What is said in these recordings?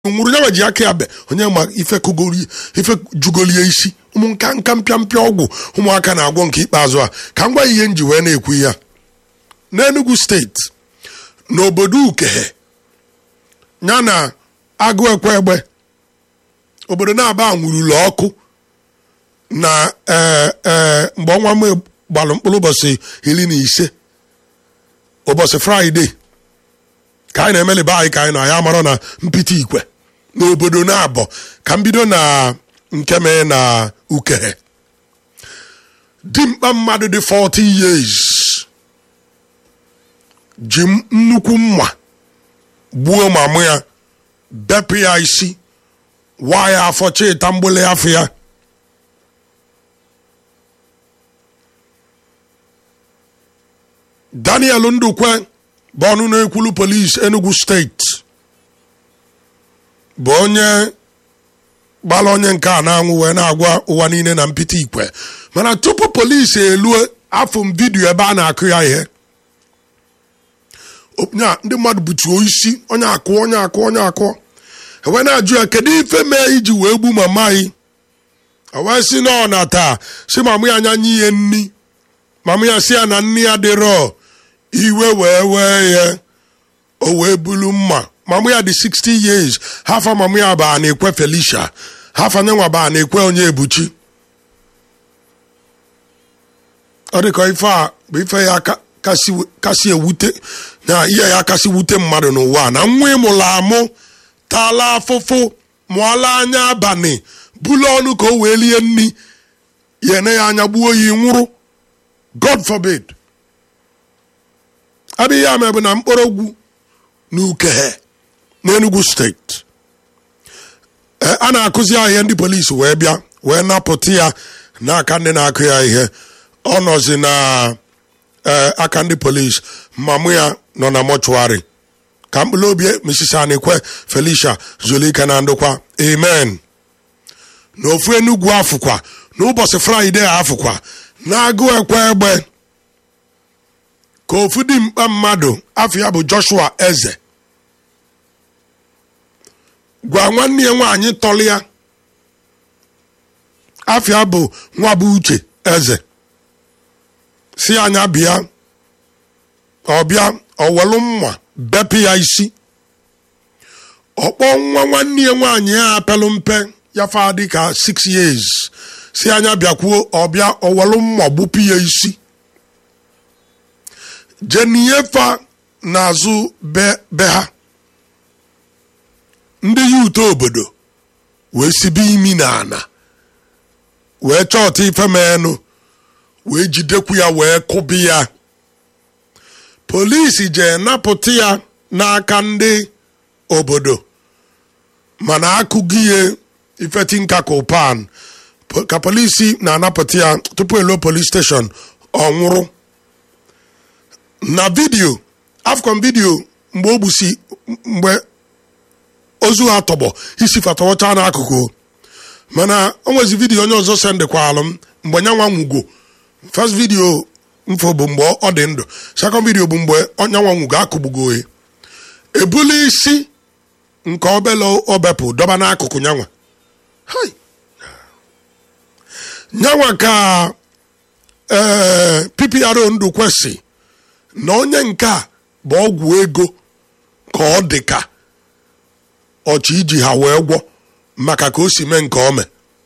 nwụrụ ya ji aka ya be onye ma ife kugori ife jugolie isi ụmụ nka nka mpịa mpịa ọgwụ ụmụaka na-agwọ nke ikpeazụ a ka m gwa ihe nji wee na-ekwu ya n'Enugu steeti n'obodo ukehe ya na agụ ekwe egbe obodo na-aba nwurulu ọkụ na ee ee mgbe ọnwa m gbalụ mkpụrụ ụbọchị iri na ise ụbọchị fraịde ka anyị na-emeliba anyị ka anyị nọ ya mara na mpịtị ikwe n'obodo na-abọ ka m bido na nke mee na ukehe dimkpa mmadụ dị 40 years ji nnukwu mma gbuo mamụ ya bepụ ya isi waa ya afọ chịta mgbele afọ ya daniel ndukwe bụ ọnụ na-ekwulu polisi enugu steeti bụ onye gbara onye nke a na-anwụ wee na-agwa ụwa niile na mpịtị ikwe mana tupu polisi elue afọ m vidiyo ebe a na-akụ ya ihe nya ndị mmadụ butuo isi onye akụ onye akụ onye akụ wee na-ajụ ya kedu ife mee iji wee gbu mama anyị wee si na ọ na taa si mamụ ya anya nye ihe nni mamụ ya si ya na nni ya dịrọ iwe wee wee ya o wee bulu mma mamụ ya dị 60 years hafa mamụ ya baa na-ekwe Felicia hafa nyenwa baa na-ekwe onye ebuchi ọ dịka ife a bụ ife ya kasị ewute na ihe ya kasị wute mmadụ n'ụwa na nwa ịmụrụ amụ tala afụfụ mụọla anya abalị bulu ọnụ ka o wee lie nri ya ene ya anya gbuo ya nwụrụ god forbid adịghị ya mebụ na mkpọrọgwụ n'ukehe n'Enugu steeti a na-akụzi ya ihe ndị polisi wee bịa wee napụta ya n'aka ndị na-akụ ya ihe ọ nọzi na aka ndị polisi mamụ ya nọ na mọchụarị ka mkpụrụ obi Mrs. Anikwe Felicia Zulike na ndụkwa amen n'ofu Enugu afụkwa n'ụbọchị fraịde afụkwa na-agụ ekwe egbe ka ofu dimkpa mmadụ afọ ya bụ Joshua Eze gwa nwanne ya nwaanyị tọrọ ya afọ ya bụ nwa bụ Uche Eze si anya bịa ọbịa ọwelu mma bepụ ya isi ọkpọ nwa nwanne ya nwaanyị ya apelụ mpe ya fa dị ka 6 years si anya bịakwuo ọbịa ọwelu mma gbupụ ya isi jeniefa n'azụ be ha ndị yuto obodo wee sibe imi na ana wee chọọta ife menụ wee jidekwu ya wee kụbi ya polisi jee napụta ya n'aka ndị obodo mana akụghị ya ifetinka kopan ka polisi na-anapụta ya tupu eluo polis steshọn ọ nwụrụ na vidiyo afcon vidiyo mgbe o gbusi mgbe ozu ha tọgbọ isi fatọwọcha n'akụkụ mana o nwezi vidiyo onye ọzọ sendekwalụ m mgbe nyanwa nwugo first vidiyo mfo bụ mgbe ọ dị ndụ second vidiyo bụ mgbe onyanwa nwugo akụgbugo ya ebuli isi nke obele obepụ dọba n'akụkụ nyanwa nyanwa ka ee PPRO ndụ kwesị na onye nke a bụ ọgwụ ego ka ọ dị ka ọchị iji ha wee gwọ maka ka o si mee nke ome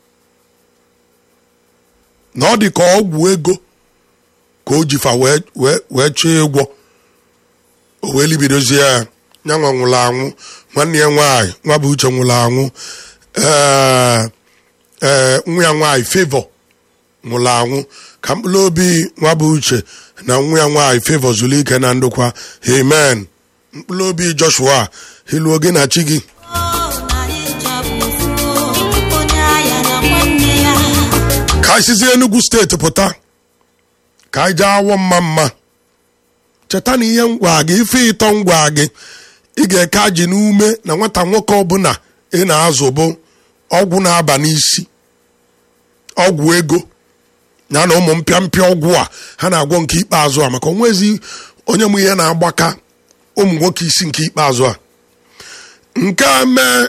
na ọ dị ka ọgwụ ego ka o jifa wee chọọ ịgwọ o wee libidozie ya nyanwa nwụrụ anwụ nwanne ya nwaanyị nwa bụ uche nwụrụ anwụ ee nwa ya nwaanyị Favor nwụrụ anwụ ka mkpụrụ obi nwa bụ uche na nwa ya nwaanyị Favor Zulike na ndụkwa amen mkpụrụ obi Joshua iluo gị na chi gị ka anyị sizie Enugu steeti pụta ka anyị jee awọ mma mma cheta na ihe ngwa gị ife ịtọ ngwa gị ị ga-eke ajị n'ume na nwata nwoke ọbụla ị na-azụ bụ ọgwụ na-aba n'isi ọgwụ ego ya na ụmụ mpịampịa ọgwụ a ha na-agwọ nke ikpeazụ a maka onwezi onye mụ ihe na-agbaka ụmụ nwoke isi nke ikpeazụ a nke a mee